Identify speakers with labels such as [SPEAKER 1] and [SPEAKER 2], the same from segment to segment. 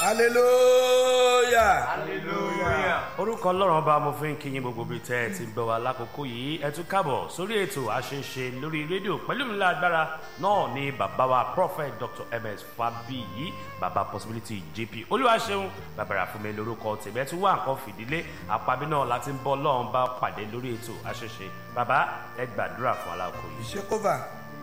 [SPEAKER 1] hallelujah.
[SPEAKER 2] hallelujah.
[SPEAKER 3] orúkọ ọlọ́run ọba mo fi ń kí yín gbogbo bíi tẹ́ ẹ ti gbọ́ wa lákòókò yìí ẹ tún káàbọ̀ sórí ètò àṣeṣe lórí rédíò pẹ̀lú mi lágbára náà ni bàbá wa prophet dr ms fabiyi bàbá possibility jp olúwaṣeun bàbàrà fún mi lórúkọ tèmi ẹ tún wá nǹkan fìdílé àpábí náà láti ń bọ́ ọlọ́run bá pàdé lórí ètò àṣeṣe bàbá ẹ gbàdúrà fún aláàkó yìí.
[SPEAKER 1] ìṣekófà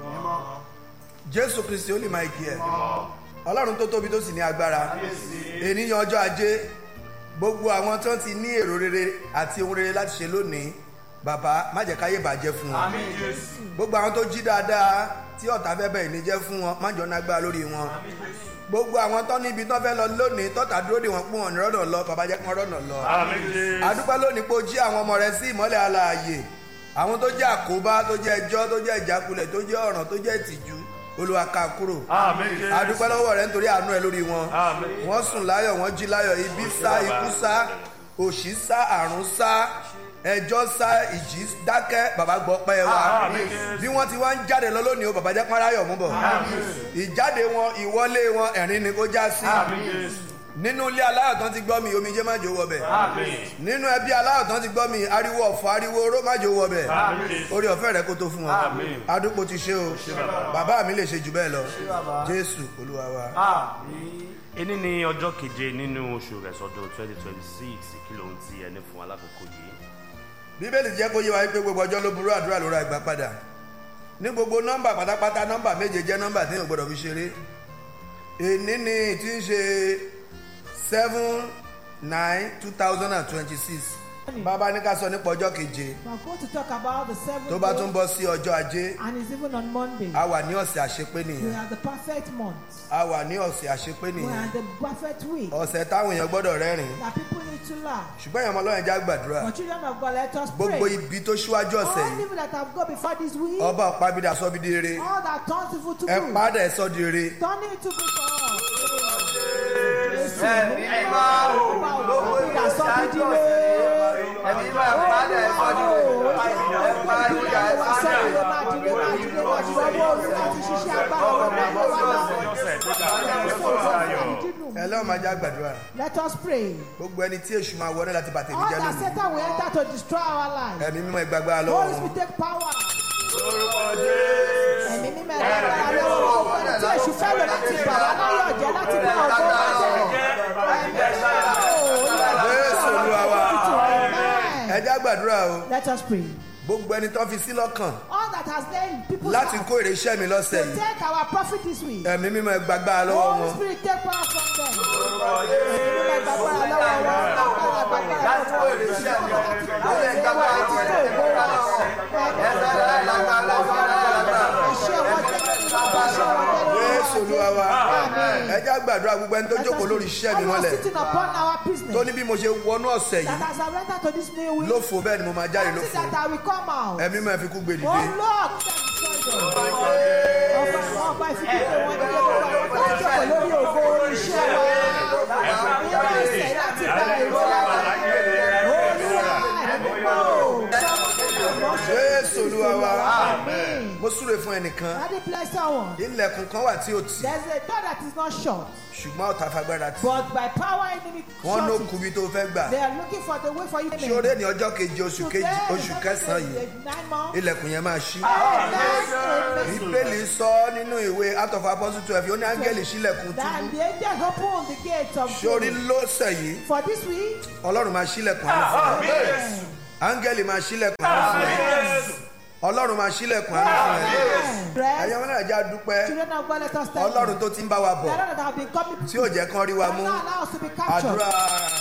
[SPEAKER 1] jésù kristi ó lè máa kí ẹ ọlọ́run tó tóbi tó sì ní agbára ènìyàn ọjọ́ ajé gbogbo àwọn tó ti ní èrò rere àti ohun rere láti ṣe lónìí bàbá má jẹ́ káyé bàjẹ́ fún wọn
[SPEAKER 2] àmì jésù.
[SPEAKER 1] gbogbo àwọn tó jí dáadáa tí ọ̀tá fẹ́ bẹ̀rẹ̀ ní jẹ́ fún wọn má jọ nágbára lórí wọn gbogbo àwọn tó níbi tó fẹ́ lọ lónìí tọ́ta dúró dè wọ́n pọ́n wọn ní rọ́nà lọ bàbá jẹ́ kí wọ́n rọ́nà lọ
[SPEAKER 3] àmì jésù.
[SPEAKER 1] adúpẹ́ lónìí pé o jí àwọn ọmọ rẹ sí ìmọ́lẹ̀ alààyè àwọn tó jẹ́ àkóbá tó jẹ́ ẹjọ́ tó jẹ́ ìjákulẹ̀ tó jẹ́ ọ̀ràn tó jẹ́ ìtìjú olúwa ká kúrò
[SPEAKER 3] àmì jésù.
[SPEAKER 1] adúpẹ́ lọ́wọ́ rẹ nítorí àánú ẹ lórí wọn
[SPEAKER 3] Àmín.
[SPEAKER 1] wọ́n sùn láyọ̀ wọ́n jí láyọ̀ ibi sá ikú sá òṣì sá àrùn sá ẹjọ́ sá ìjì dákẹ́ bàbá gbọ́ pẹ́ wa
[SPEAKER 3] Àmín.
[SPEAKER 1] bí wọ́n ti wá ń jáde lọ lónìí o bàbá jẹ́ párayọ̀ mú bọ̀ ìjáde wọn ìwọlé wọn ẹ̀rín ni kó já sí
[SPEAKER 3] àmì jésù.
[SPEAKER 1] nínú ilé aláyọ̀ tán ti gbọ́ mi omijé má jò wọbẹ̀
[SPEAKER 3] àmì
[SPEAKER 1] nínú ẹbí aláyọ̀ tán ti gbọ́ mi ariwo ọ̀fọ̀ ariwo oró má jò wọbẹ̀
[SPEAKER 3] Àmín.
[SPEAKER 1] orí ọ̀fẹ́ rẹ kó tó fún wọn
[SPEAKER 3] Àmín.
[SPEAKER 1] adúpọ̀ ti ṣe o bàbá mi lè ṣe jù bẹ́ẹ̀ lọ jésù olúwa wa.
[SPEAKER 2] àmì.
[SPEAKER 3] ení ní ọjọ́ keje nínú oṣù rẹ̀sọ̀dọ̀ twenty twenty six kí ló ń ti ẹni fún alákòókò yìí.
[SPEAKER 1] bíbélì jẹ́ kó yé wa pé gbogbo ọjọ́ ló burú àdúrà ló ra ìgbà padà ní gbogbo nọ́mbà pátápátá nọ́mbà méje jẹ́ nọ́mbà tí yóò gbọ́dọ̀ fi ṣeré èní ni tí ń ṣe seven nine two thousand and twenty six bàbá ní ká sọ nípa ọjọ́ keje
[SPEAKER 4] We're going to talk about the seventh
[SPEAKER 1] tó bá
[SPEAKER 4] day,
[SPEAKER 1] tún bọ́ sí ọjọ́ ajé
[SPEAKER 4] and it's even on Monday.
[SPEAKER 1] a wà ní ọ̀sẹ̀ àṣepé
[SPEAKER 4] We
[SPEAKER 1] nìyẹn
[SPEAKER 4] are the perfect month.
[SPEAKER 1] a wà ní ọ̀sẹ̀ àṣepé
[SPEAKER 4] We
[SPEAKER 1] nìyẹn
[SPEAKER 4] are the perfect week
[SPEAKER 1] ọ̀sẹ̀ táwọn èèyàn gbọ́dọ̀ rẹ́rìn
[SPEAKER 4] that people need to laugh.
[SPEAKER 1] ṣùgbọ́n èèyàn ọmọlọ́yìn já gbàdúrà
[SPEAKER 4] For children of God, let us
[SPEAKER 1] gbogbo
[SPEAKER 4] pray.
[SPEAKER 1] ibi tó ṣíwájú ọ̀sẹ̀
[SPEAKER 4] All
[SPEAKER 1] yìí
[SPEAKER 4] evil that have gone before this week,
[SPEAKER 1] ọba ọ̀pábídà sọ́bídì eré
[SPEAKER 4] all that turns evil to
[SPEAKER 1] ẹ
[SPEAKER 4] good,
[SPEAKER 1] padà ẹ sọ́ di eré
[SPEAKER 4] turn it to good for us.
[SPEAKER 2] ẹ̀mí máa wò lówó ìdájọ́ ẹ̀mí máa padà ẹ̀sọ́ ní ẹ̀ máa ń yà ẹ̀sọ́
[SPEAKER 1] ẹ lọ́wọ́ máa já gbàdúrà
[SPEAKER 4] Let us pray.
[SPEAKER 1] gbogbo ẹni tí èṣù máa wọlé láti bàtẹ́ mi
[SPEAKER 4] All
[SPEAKER 1] jẹ́
[SPEAKER 4] that
[SPEAKER 1] lónìí
[SPEAKER 4] Satan will enter to destroy our lives.
[SPEAKER 1] ẹ̀mí mímọ́ ìgbàgbà lọ́wọ́
[SPEAKER 4] Holy
[SPEAKER 1] wọn
[SPEAKER 4] Spirit take power. Ẹ̀mí mímọ́ ẹ̀rọ ara lọ́wọ́ gbogbo ẹni tí èṣù fẹ́ lò láti bà wá láyọ̀ jẹ́ láti bá ọgbọ́n wá jẹ́.
[SPEAKER 1] Jésù Olúwa wa.
[SPEAKER 4] Amen.
[SPEAKER 1] ẹ já gbàdúrà o
[SPEAKER 4] Let us pray.
[SPEAKER 1] gbogbo ẹni tó fi sí lọ́kàn
[SPEAKER 4] All that has lain people's
[SPEAKER 1] láti
[SPEAKER 4] hearts
[SPEAKER 1] kó èrè iṣẹ́ mi lọ́sẹ̀
[SPEAKER 4] to
[SPEAKER 1] yìí
[SPEAKER 4] take our profit this week.
[SPEAKER 1] ẹ̀mí mímọ́ ìgbàgbà lọ́wọ́
[SPEAKER 4] Holy
[SPEAKER 1] wọn
[SPEAKER 4] Spirit take power from them. Ẹ̀mí mímọ́ ìgbàgbára lọ́wọ́ wọn. Agbára gbàgbára
[SPEAKER 2] láti kó
[SPEAKER 4] lọ́wọ́
[SPEAKER 2] èrè iṣẹ́ mi
[SPEAKER 4] wọn.
[SPEAKER 2] láti kó èrè wa láti kó èrè wa ẹ̀sẹ̀ lágbàlagbà
[SPEAKER 4] Àṣẹ wọn jẹ́ lórí wa, àṣẹ wọn jẹ́ lórí wa.
[SPEAKER 1] Jésù Olúwa wa
[SPEAKER 4] Amen.
[SPEAKER 1] ẹ já gbàdúrà gbogbo ẹni tó jókòó lórí iṣẹ́ mi
[SPEAKER 4] Everyone
[SPEAKER 1] mọ́lẹ̀
[SPEAKER 4] sitting upon our business.
[SPEAKER 1] tó ní bí mo ṣe wọnú ọ̀sẹ̀
[SPEAKER 4] that
[SPEAKER 1] yìí
[SPEAKER 4] has surrendered to this new week.
[SPEAKER 1] ló fò bẹ́ẹ̀ ni mo máa jáde ló
[SPEAKER 4] Until
[SPEAKER 1] fò
[SPEAKER 4] that I will come out.
[SPEAKER 1] ẹ̀mí mímọ́ ẹ fi kú gbé
[SPEAKER 4] Oh
[SPEAKER 1] dìde
[SPEAKER 4] Lord, ọba ọba ìfikúnlẹ̀ wọn ní gbogbo àwọn tó ń jókòó lórí ògo orí iṣẹ́ wa. Nínú ọ̀sẹ̀ láti gba èrò lára. Olúwa ẹ̀mí mọ́.
[SPEAKER 1] Jésù Olúwa wa
[SPEAKER 4] Amen.
[SPEAKER 1] mo súre fún ẹnìkan
[SPEAKER 4] Daddy bless someone.
[SPEAKER 1] ilẹ̀kùn kan wà tí ò tì
[SPEAKER 4] There's a door that is not shut,
[SPEAKER 1] ṣùgbọ́n ọ̀tá fagbára tì
[SPEAKER 4] but by power enemy
[SPEAKER 1] wọ́n ló
[SPEAKER 4] shut it.
[SPEAKER 1] kú bí tó fẹ́ gbà
[SPEAKER 4] They are looking for the way for you.
[SPEAKER 1] ṣé orí ní ọjọ́ keje oṣù kejì oṣù kẹsàn-án yìí
[SPEAKER 4] Nine months.
[SPEAKER 1] ilẹ̀kùn yẹn máa ṣí
[SPEAKER 4] Amen.
[SPEAKER 1] bíbélì sọ nínú ìwé out of apostle twelve ó ní áńgẹ́lì ṣílẹ̀kùn
[SPEAKER 4] That
[SPEAKER 1] túbú
[SPEAKER 4] the angels open the gates of
[SPEAKER 1] sórí
[SPEAKER 4] glory.
[SPEAKER 1] lọ́sẹ̀ yìí
[SPEAKER 4] For this week,
[SPEAKER 1] ọlọ́run máa ṣílẹ̀kùn àánú fún ẹ áńgẹ́lì máa ṣílẹ̀kùn àánú fún ẹ ọlọ́run máa ṣílẹ̀kùn àánú fún ẹ
[SPEAKER 4] rest,
[SPEAKER 1] ẹ̀yin ọmọ náà já dúpẹ́
[SPEAKER 4] children of God, let us thank
[SPEAKER 1] ọlọ́run
[SPEAKER 4] you.
[SPEAKER 1] tó ti ń bá wa
[SPEAKER 4] The
[SPEAKER 1] bọ̀
[SPEAKER 4] Lord that have been coming
[SPEAKER 1] tí ò jẹ́ kán rí wa mú
[SPEAKER 4] not allow us to be captured.
[SPEAKER 1] àdúrà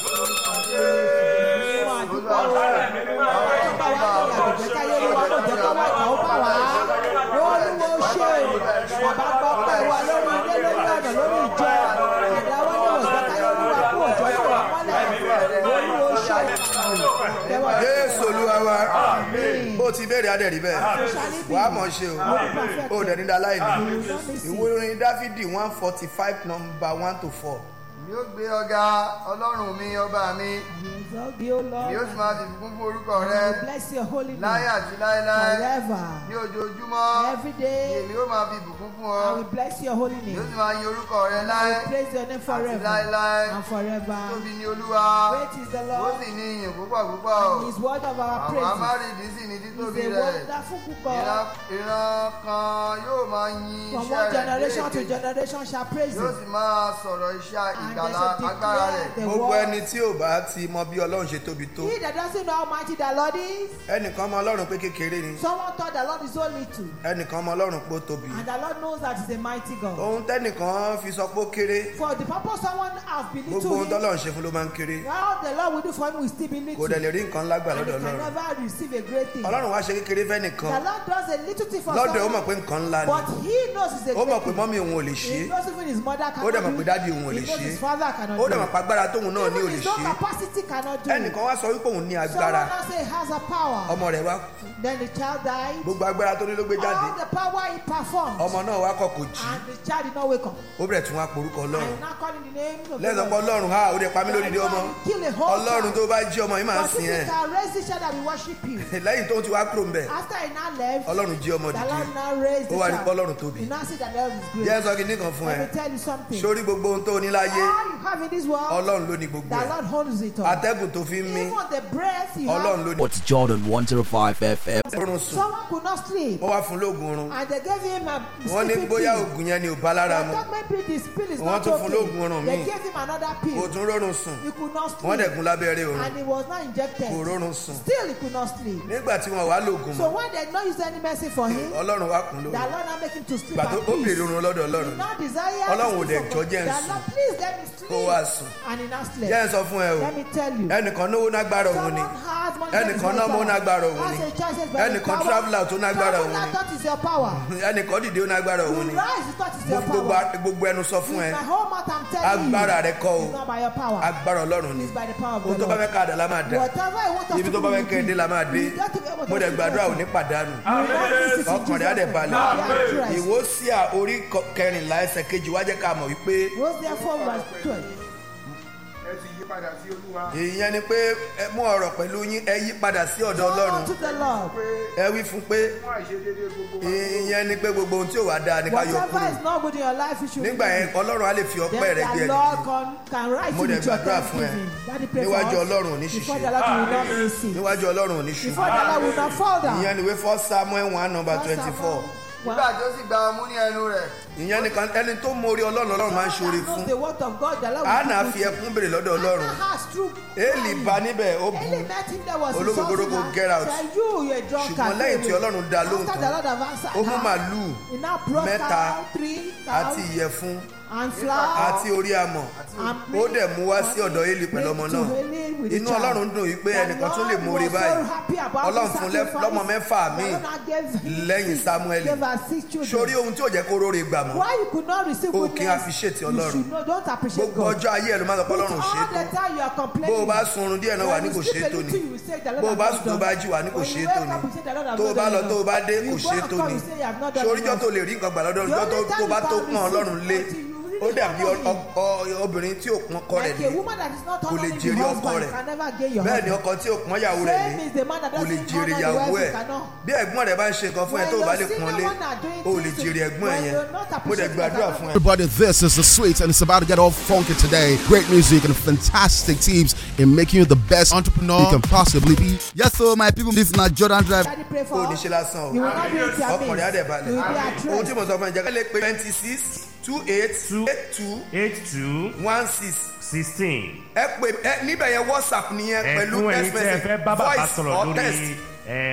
[SPEAKER 4] Fún àdúgbò wo, ọlọ́run bá wa lórí àgbègbè káyé rí wa kò jẹ́ kó wá ìkà ó bá wa. Olúwo ṣe bàbá gbọ́ pé wa lórí ilé lórí ọ̀nà lórí ìjọ. Àdáwọ́ ní òṣìṣẹ́ káyé rí wa kó òjò kó wà mọ́lẹ̀. Olúwo ṣe Tẹ́wọ́
[SPEAKER 1] jésù olúwa wa bó ti béèrè adẹ̀rí bẹ́ẹ̀ wà á mọ̀ ṣe o ó dẹ̀ ní daláìní ìwé orin dáfídì one forty five number one to four
[SPEAKER 2] yóò gbé ọ̀gá ọlọ́run mi ọba mi
[SPEAKER 4] Exalt thee, O Lord.
[SPEAKER 5] ni ó sì
[SPEAKER 4] and
[SPEAKER 5] máa fi ìbùkún fún orúkọ
[SPEAKER 4] I
[SPEAKER 5] rẹ
[SPEAKER 4] will bless your holy
[SPEAKER 5] láyé
[SPEAKER 4] name
[SPEAKER 5] àti láéláé
[SPEAKER 4] forever.
[SPEAKER 5] ní ojoojúmọ́
[SPEAKER 4] Every
[SPEAKER 5] ni
[SPEAKER 4] day
[SPEAKER 5] èmi ó máa fi ìbùkún fún ọ
[SPEAKER 4] I will bless your holy
[SPEAKER 5] ni ó
[SPEAKER 4] name.
[SPEAKER 5] sì máa yin orúkọ rẹ
[SPEAKER 4] I
[SPEAKER 5] láé
[SPEAKER 4] will praise your name
[SPEAKER 5] àti
[SPEAKER 4] forever
[SPEAKER 5] láéláé
[SPEAKER 4] and forever.
[SPEAKER 5] tóbi ni olúwa
[SPEAKER 4] Great is the
[SPEAKER 5] ó
[SPEAKER 4] Lord
[SPEAKER 5] sì ní ìyìn púpọ̀ púpọ̀
[SPEAKER 4] and his word of our
[SPEAKER 5] àwọn
[SPEAKER 4] praise
[SPEAKER 5] amárìdí sì ní
[SPEAKER 4] is
[SPEAKER 5] títóbi
[SPEAKER 4] a
[SPEAKER 5] rẹ̀
[SPEAKER 4] wonderful
[SPEAKER 5] ìran
[SPEAKER 4] God.
[SPEAKER 5] ìran kan yóò máa yin
[SPEAKER 4] From
[SPEAKER 5] iṣẹ́
[SPEAKER 4] one
[SPEAKER 5] rẹ̀ dé
[SPEAKER 4] generation to
[SPEAKER 5] èkejì
[SPEAKER 4] generation shall praise
[SPEAKER 5] yóò
[SPEAKER 4] him.
[SPEAKER 5] sì máa sọ̀rọ̀ iṣẹ́
[SPEAKER 4] And they
[SPEAKER 5] ìgbàlá
[SPEAKER 4] shall
[SPEAKER 5] agbára
[SPEAKER 4] declare
[SPEAKER 5] rẹ̀
[SPEAKER 4] the
[SPEAKER 1] gbogbo
[SPEAKER 4] word.
[SPEAKER 1] ẹni tí ò bá ti mọ bí ọlọ́run ṣe tóbi tó
[SPEAKER 4] He that doesn't know how mighty the Lord is,
[SPEAKER 1] ẹnìkan mọ ọlọ́run pé kékeré ni
[SPEAKER 4] someone thought the Lord is so little.
[SPEAKER 1] ẹnìkan mọ ọlọ́run pé ó tóbi
[SPEAKER 4] And the Lord knows that he's a mighty God.
[SPEAKER 1] ohun tẹ́nìkan fi sọ pé ó kéré
[SPEAKER 4] For the purpose someone has
[SPEAKER 1] gbogbo
[SPEAKER 4] belittled
[SPEAKER 1] ohun
[SPEAKER 4] him,
[SPEAKER 1] tọ́lọ́run ṣe fún ló máa ń kéré
[SPEAKER 4] all the Lord will do for him will still be
[SPEAKER 1] kò
[SPEAKER 4] little.
[SPEAKER 1] dẹ̀ lè rí nǹkan ńlá gbà
[SPEAKER 4] And he
[SPEAKER 1] lọ́dọ̀
[SPEAKER 4] can
[SPEAKER 1] ọlọ́run
[SPEAKER 4] never receive a great thing. The
[SPEAKER 1] ọlọ́run wá ṣe kékeré fẹ́nìkan
[SPEAKER 4] Lord does a little thing for
[SPEAKER 1] lọ́dọ̀ ó mọ̀
[SPEAKER 4] someone,
[SPEAKER 1] pé nǹkan ńlá ni
[SPEAKER 4] but he knows it's a
[SPEAKER 1] ó mọ̀
[SPEAKER 4] great
[SPEAKER 1] pé
[SPEAKER 4] thing.
[SPEAKER 1] mọ́mí òun ò lè ṣe
[SPEAKER 4] He
[SPEAKER 1] é
[SPEAKER 4] knows even his mother
[SPEAKER 1] ó dẹ̀ mọ̀
[SPEAKER 4] cannot
[SPEAKER 1] pé
[SPEAKER 4] do
[SPEAKER 1] dádì
[SPEAKER 4] it.
[SPEAKER 1] òun ò
[SPEAKER 4] He
[SPEAKER 1] lè
[SPEAKER 4] knows
[SPEAKER 1] ṣe
[SPEAKER 4] his
[SPEAKER 1] é
[SPEAKER 4] father cannot
[SPEAKER 1] ó
[SPEAKER 4] do
[SPEAKER 1] dẹ̀ mọ̀
[SPEAKER 4] it.
[SPEAKER 1] pé agbára tóun náà ní ò
[SPEAKER 4] Even
[SPEAKER 1] lè
[SPEAKER 4] his
[SPEAKER 1] ṣe
[SPEAKER 4] own
[SPEAKER 1] é
[SPEAKER 4] capacity cannot do it.
[SPEAKER 1] ẹnìkan wá sọ wípé òun ní
[SPEAKER 4] Someone
[SPEAKER 1] agbára
[SPEAKER 4] now say he has a power.
[SPEAKER 1] ọmọ rẹ̀ wá kú
[SPEAKER 4] Then the child died.
[SPEAKER 1] gbogbo agbára tó ní ló gbé jáde
[SPEAKER 4] All the power he performed.
[SPEAKER 1] ọmọ náà wá kọ̀ kò jí
[SPEAKER 4] And the child did not wake up.
[SPEAKER 1] ó bẹ̀rẹ̀ tún wá porúkọ
[SPEAKER 4] I
[SPEAKER 1] ọlọ́run
[SPEAKER 4] am not calling the name of the
[SPEAKER 1] lẹ́sọ̀ pé
[SPEAKER 4] Lord.
[SPEAKER 1] ọlọ́run ha ó dẹ̀ pa mí lórí ilé ọmọ
[SPEAKER 4] Kill a whole
[SPEAKER 1] ọlọ́run tó
[SPEAKER 4] child.
[SPEAKER 1] bá jí ọmọ yìí máa ń
[SPEAKER 4] But if
[SPEAKER 1] sìn
[SPEAKER 4] you
[SPEAKER 1] ẹ́
[SPEAKER 4] can raise the child that will worship you.
[SPEAKER 1] lẹ́yìn tó ti wá kúrò ń bẹ̀
[SPEAKER 4] After he now left,
[SPEAKER 1] ọlọ́run jí ọmọ
[SPEAKER 4] the
[SPEAKER 1] dìde
[SPEAKER 4] Lord now raised
[SPEAKER 1] ó
[SPEAKER 4] the
[SPEAKER 1] wá ní pé
[SPEAKER 4] child.
[SPEAKER 1] ọlọ́run tóbi
[SPEAKER 4] You now see that the Lord is
[SPEAKER 1] jẹ́
[SPEAKER 4] great.
[SPEAKER 1] sọ kìíní kan fún ẹ
[SPEAKER 4] Let me tell you something.
[SPEAKER 1] sórí gbogbo ohun tó ní láyé
[SPEAKER 4] All you have in this world,
[SPEAKER 1] ọlọ́run ló ní gbogbo
[SPEAKER 4] the
[SPEAKER 1] ẹ̀
[SPEAKER 4] Lord holds it all.
[SPEAKER 1] atẹ́gùn tó fi ń mí
[SPEAKER 4] Even the breath you
[SPEAKER 1] ọlọ́run
[SPEAKER 4] have,
[SPEAKER 1] ló ní
[SPEAKER 6] What's Jordan 105 FM?
[SPEAKER 1] oorun sùn
[SPEAKER 4] someone could not sleep.
[SPEAKER 1] wọ́n wá fún lóògùn oorun
[SPEAKER 4] And they gave him a
[SPEAKER 1] wọ́n ní
[SPEAKER 4] sleeping
[SPEAKER 1] bóyá
[SPEAKER 4] pill.
[SPEAKER 1] oògùn yẹn ni ò bá lára
[SPEAKER 4] They
[SPEAKER 1] mu
[SPEAKER 4] thought maybe the pill is
[SPEAKER 1] Wọ́n
[SPEAKER 4] not
[SPEAKER 1] tún fún lóògùn
[SPEAKER 4] okay.
[SPEAKER 1] oorun
[SPEAKER 4] They
[SPEAKER 1] míì.
[SPEAKER 4] gave him another
[SPEAKER 1] kò
[SPEAKER 4] pill.
[SPEAKER 1] tún rọrùn sùn
[SPEAKER 4] He could not
[SPEAKER 1] wọ́n dẹ̀
[SPEAKER 4] sleep.
[SPEAKER 1] gún lábẹ́rẹ́ oorun
[SPEAKER 4] And he was not injected.
[SPEAKER 1] kò rọrùn sùn
[SPEAKER 4] Still, he could not sleep.
[SPEAKER 1] nígbà tí wọ́n wá lóògùn
[SPEAKER 4] So
[SPEAKER 1] mọ́
[SPEAKER 4] when they did not use any medicine for him,
[SPEAKER 1] ọlọ́run wá kún
[SPEAKER 4] the
[SPEAKER 1] lóògùn
[SPEAKER 4] Lord now make him to sleep
[SPEAKER 1] gbà tó
[SPEAKER 4] at
[SPEAKER 1] ó bèrè
[SPEAKER 4] peace.
[SPEAKER 1] oorun lọ́dọ̀
[SPEAKER 4] He
[SPEAKER 1] ọlọ́run
[SPEAKER 4] now desire
[SPEAKER 1] Ọlọ́run ò
[SPEAKER 4] to
[SPEAKER 1] dẹ̀
[SPEAKER 4] sleep
[SPEAKER 1] jọ́
[SPEAKER 4] for
[SPEAKER 1] jẹ́ ń
[SPEAKER 4] God. The
[SPEAKER 1] sùn.
[SPEAKER 4] Lord, please let me sleep.
[SPEAKER 1] Kó wá sùn.
[SPEAKER 4] And he now
[SPEAKER 1] jẹ́
[SPEAKER 4] slept.
[SPEAKER 1] ń sọ fún ẹ o
[SPEAKER 4] Let me tell you.
[SPEAKER 1] ẹnìkan náwó nágbára òun ni
[SPEAKER 4] Someone has money
[SPEAKER 1] Ẹnìkan
[SPEAKER 4] that is
[SPEAKER 1] náà mọ́
[SPEAKER 4] not
[SPEAKER 1] nágbára
[SPEAKER 4] power.
[SPEAKER 1] òun ni.
[SPEAKER 4] That's a choice by the
[SPEAKER 1] Ẹnìkan
[SPEAKER 4] power.
[SPEAKER 1] traveller tó nágbára òun
[SPEAKER 4] Traveller
[SPEAKER 1] ni.
[SPEAKER 4] thought is your power.
[SPEAKER 1] ẹnìkan dìde ó nágbára
[SPEAKER 4] You
[SPEAKER 1] òun ni
[SPEAKER 4] rise, you thought is
[SPEAKER 1] mo
[SPEAKER 4] your
[SPEAKER 1] fi gbogbo
[SPEAKER 4] power.
[SPEAKER 1] a- gbogbo ẹnu sọ fún
[SPEAKER 4] With
[SPEAKER 1] ẹ
[SPEAKER 4] my whole mouth I'm telling you.
[SPEAKER 1] agbára rẹ kọ́ o
[SPEAKER 4] It's not by your power.
[SPEAKER 1] agbára ọlọ́run ni
[SPEAKER 4] It's by the power of
[SPEAKER 1] ohun
[SPEAKER 4] the
[SPEAKER 1] tó bá
[SPEAKER 4] Lord.
[SPEAKER 1] fẹ́ ká àdá la máa dá
[SPEAKER 4] Whatever I want us
[SPEAKER 1] ibi
[SPEAKER 4] to
[SPEAKER 1] tó bá
[SPEAKER 4] do,
[SPEAKER 1] fẹ́
[SPEAKER 4] we
[SPEAKER 1] kẹ́ ẹ dé
[SPEAKER 4] do.
[SPEAKER 1] la máa dé
[SPEAKER 4] We got to be able to
[SPEAKER 1] mo dẹ̀
[SPEAKER 4] do
[SPEAKER 1] gbàdúrà ò
[SPEAKER 4] something.
[SPEAKER 1] ní pàdánù
[SPEAKER 4] We want this in
[SPEAKER 1] ọkàn rẹ̀ á dẹ̀
[SPEAKER 4] Jesus'
[SPEAKER 1] balẹ̀
[SPEAKER 4] name. We are Christ.
[SPEAKER 1] ìwó sí à orí kọ- kẹrìnlá ẹsẹ̀ kejì wá jẹ́ ká mọ̀ wípé
[SPEAKER 4] Rose therefore verse 12.
[SPEAKER 5] ẹ sì yí padà sí olúwa
[SPEAKER 1] ìyẹn ni pé ẹ mú ọ̀rọ̀ pẹ̀lú yín ẹ yí padà sí ọ̀dọ̀
[SPEAKER 4] Turn
[SPEAKER 1] ọlọ́run
[SPEAKER 4] unto the Lord.
[SPEAKER 1] ẹ wí fún pé
[SPEAKER 5] fún àìṣedéédé gbogbo wa
[SPEAKER 1] ìyẹn ni pé gbogbo ohun tí ò wá dáa ni ká yọ
[SPEAKER 4] Whatever
[SPEAKER 1] kúrò
[SPEAKER 4] is not good in your life, you should
[SPEAKER 1] nígbà yẹn
[SPEAKER 4] remove it.
[SPEAKER 1] ọlọ́run á lè fi ọpẹ́ rẹ
[SPEAKER 4] Then
[SPEAKER 1] gbé
[SPEAKER 4] the
[SPEAKER 1] ẹ
[SPEAKER 4] Lord
[SPEAKER 1] dìde
[SPEAKER 4] can, can rise
[SPEAKER 1] Mo
[SPEAKER 4] you
[SPEAKER 1] dẹ̀
[SPEAKER 4] with your
[SPEAKER 1] gbàdúrà fún ẹ.
[SPEAKER 4] thanksgiving. Daddy pray for
[SPEAKER 1] Níwájú
[SPEAKER 4] us.
[SPEAKER 1] Ọlọ́run ò ní
[SPEAKER 4] Before
[SPEAKER 1] ṣìṣe.
[SPEAKER 4] the Lord will not miss it.
[SPEAKER 1] níwájú ọlọ́run ò ní ṣubú
[SPEAKER 4] Before the Lord will not fall down.
[SPEAKER 1] ìyẹn ni wé fọ́ samuel one number
[SPEAKER 4] First
[SPEAKER 1] twenty four
[SPEAKER 4] Samuel
[SPEAKER 5] nígbà tó sì gba ọmú ní ẹnu rẹ̀
[SPEAKER 1] ìyẹn nìkan ẹni tó mórí ọlọ́run ọlọ́run máa ń ṣoore
[SPEAKER 4] Someone that
[SPEAKER 1] fún
[SPEAKER 4] knows the word of God, the Lord will
[SPEAKER 1] anna
[SPEAKER 4] do
[SPEAKER 1] fi
[SPEAKER 4] good.
[SPEAKER 1] ẹkún béèrè lọ́dọ̀ ọlọ́run
[SPEAKER 4] Anna has true
[SPEAKER 1] eli
[SPEAKER 4] crying.
[SPEAKER 1] bá níbẹ̀ ó bu
[SPEAKER 4] Eli met him there was
[SPEAKER 1] Ológogoro
[SPEAKER 4] insulting
[SPEAKER 1] go
[SPEAKER 4] her.
[SPEAKER 1] get out.
[SPEAKER 4] Said, you, you're a drunkard.
[SPEAKER 1] ṣùgbọ́n lẹ́yìn tí
[SPEAKER 4] Go away."
[SPEAKER 1] ọlọ́run dá lóhùn
[SPEAKER 4] After
[SPEAKER 1] tán
[SPEAKER 4] the Lord have answered
[SPEAKER 1] ó mú
[SPEAKER 4] her,
[SPEAKER 1] màlúù
[SPEAKER 4] he now brought
[SPEAKER 1] mẹ́ta
[SPEAKER 4] down three
[SPEAKER 1] àti
[SPEAKER 4] cows
[SPEAKER 1] ìyẹ̀fun
[SPEAKER 4] and flour
[SPEAKER 1] àti orí amọ̀
[SPEAKER 4] and
[SPEAKER 1] ó dẹ̀ mú wá sí ọ̀dọ̀ eli pẹ̀lú ọmọ náà inú ọlọ́run dùn yìí pé ẹnìkan tún lè mórí báyìí ọlọ́run fún lẹ́- lọ́mọ mẹ́fà míì lẹ́yìn Samuel. sórí ohun tí ò jẹ́ kó róore gbà mọ́
[SPEAKER 4] Why you could not receive
[SPEAKER 1] O
[SPEAKER 4] goodness?
[SPEAKER 1] kì í appreciate
[SPEAKER 4] You
[SPEAKER 1] Ọlọ́run.
[SPEAKER 4] should know, don't appreciate
[SPEAKER 1] gbogbo
[SPEAKER 4] God.
[SPEAKER 1] ọjọ́ ayé ẹ̀ ló máa sọ pé
[SPEAKER 4] But
[SPEAKER 1] ọlọ́run ò ṣe é
[SPEAKER 4] all the
[SPEAKER 1] tó
[SPEAKER 4] time you are
[SPEAKER 1] bó
[SPEAKER 4] complaining.
[SPEAKER 1] o bá sunrun díẹ̀ náà wà ní kò ṣe é tó ni bó o bá sùn tó bá jí wà ní kò ṣe é tó ni tó o bá lọ tó o bá dé kò ṣe é tó ni soríjọ́ tó lè rí nǹkan gbà lọ́dọ̀ ọjọ́ tó tó bá tó pọ́n ọlọ́run lé ó dàbí ọ- ọ- ọ- obìnrin tí ò pọ́n ọkọ rẹ̀
[SPEAKER 4] Like a
[SPEAKER 1] lé
[SPEAKER 4] woman that is not
[SPEAKER 1] Kò lè
[SPEAKER 4] honoring the
[SPEAKER 1] jèrè ọkọ
[SPEAKER 4] husband
[SPEAKER 1] rẹ̀.
[SPEAKER 4] can never gain your
[SPEAKER 1] bẹ́ẹ̀ ni
[SPEAKER 4] husband.
[SPEAKER 1] ọkọ tí ò pọ́n ìyàwó rẹ̀
[SPEAKER 4] Same
[SPEAKER 1] lé
[SPEAKER 4] is the man that
[SPEAKER 1] kò lè
[SPEAKER 4] doesn't
[SPEAKER 1] jèrè
[SPEAKER 4] honor the
[SPEAKER 1] ìyàwó
[SPEAKER 4] wife
[SPEAKER 1] ẹ̀
[SPEAKER 4] cannot.
[SPEAKER 1] bí ẹ̀gbọ́n rẹ̀ bá ń ṣe nǹkan fún ẹ
[SPEAKER 4] When
[SPEAKER 1] tó o bá
[SPEAKER 4] your
[SPEAKER 1] lè
[SPEAKER 4] senior
[SPEAKER 1] pọ́n lé
[SPEAKER 4] one are doing
[SPEAKER 1] o ò lè
[SPEAKER 4] things to-
[SPEAKER 1] jèrè ẹ̀gbọ́n ẹ̀
[SPEAKER 4] when
[SPEAKER 1] yẹn
[SPEAKER 4] you're not
[SPEAKER 1] mo dẹ̀
[SPEAKER 4] appreciating
[SPEAKER 1] gbàdúrà
[SPEAKER 4] that
[SPEAKER 1] fún ẹ.
[SPEAKER 7] Everybody, this is the sweet, and it's about to get all funky today. Great music and fantastic tips in making you the best entrepreneur you can possibly be.
[SPEAKER 8] Yes, so my people, this is not Jordan Drive.
[SPEAKER 4] Daddy pray for
[SPEAKER 1] o ní
[SPEAKER 4] us.
[SPEAKER 1] ṣe lásán o
[SPEAKER 4] You will not be with your
[SPEAKER 1] ọkùnrin á dẹ̀
[SPEAKER 4] mates.
[SPEAKER 1] balẹ̀
[SPEAKER 4] You will be
[SPEAKER 1] ohun tí
[SPEAKER 4] at
[SPEAKER 1] mo
[SPEAKER 4] rest.
[SPEAKER 1] sọ fún ẹ jẹ́ ká lè pe twenty six two eight eight two
[SPEAKER 3] eight two
[SPEAKER 1] one six
[SPEAKER 3] sixteen.
[SPEAKER 1] ẹ pè ẹ níbẹ̀ yẹn whatsapp nìyẹn pẹ̀lú
[SPEAKER 3] ẹ̀fún
[SPEAKER 1] text
[SPEAKER 3] ẹ̀yin tí ẹ
[SPEAKER 1] message
[SPEAKER 3] fẹ́ bá bàbá
[SPEAKER 1] voice
[SPEAKER 3] sọ̀rọ̀
[SPEAKER 1] or
[SPEAKER 3] lórí
[SPEAKER 1] text
[SPEAKER 3] ẹ̀